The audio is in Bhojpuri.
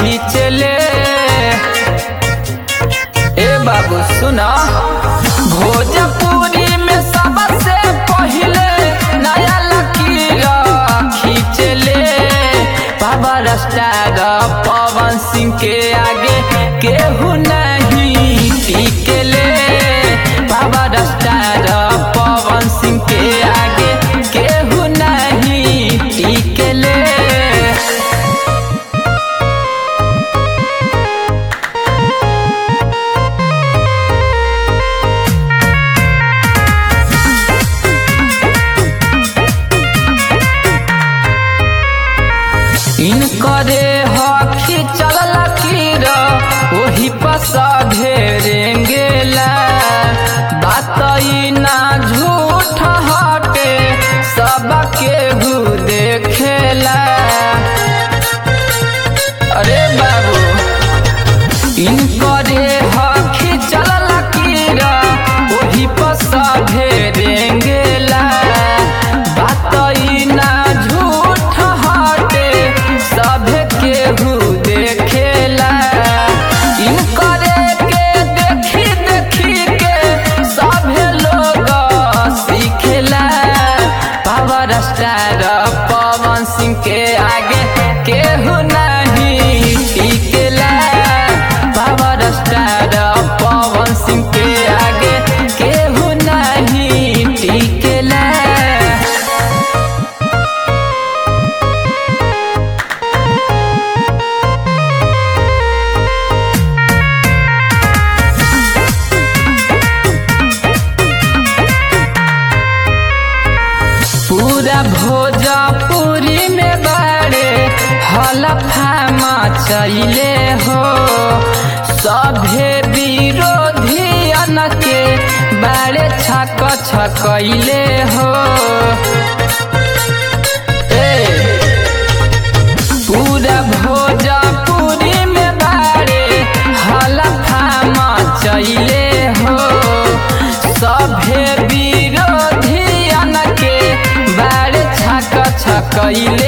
खींचले ए बाबू सुना भोजपुरी में सबसे पहिले नया लकीर खींचले पावर स्टार पवन सिंह के आगे केहू नहीं टिकले पावर स्टार पवन सिंह के आगे केहू नहीं टिकले इनकरे हखी चल लकीर ओही पस घेरेंगेला बात ई ना झूठ हटे सब केहू देखेला अरे बाबू इनकरे हखी चल लकीर ओही पस घेरेंगेला बात ई ना झूठ हटे सब केहू देखेला इनकरे के देखी देखी के सभे लोग सीखेला पावर स्टार पवन सिंह के आगे केहू नहीं टिकेला पावर स्टार पवन सिंह के आगे केहू नहीं टिकेला पूरा भोजपुरी में बड़े हलफा चले हो सभे विरोधियन के बड़े छक छकैले हो ए, पूरा भोजपुरी में बड़े हलफा चले हो सभे विरोधियन के बड़े छक छकैले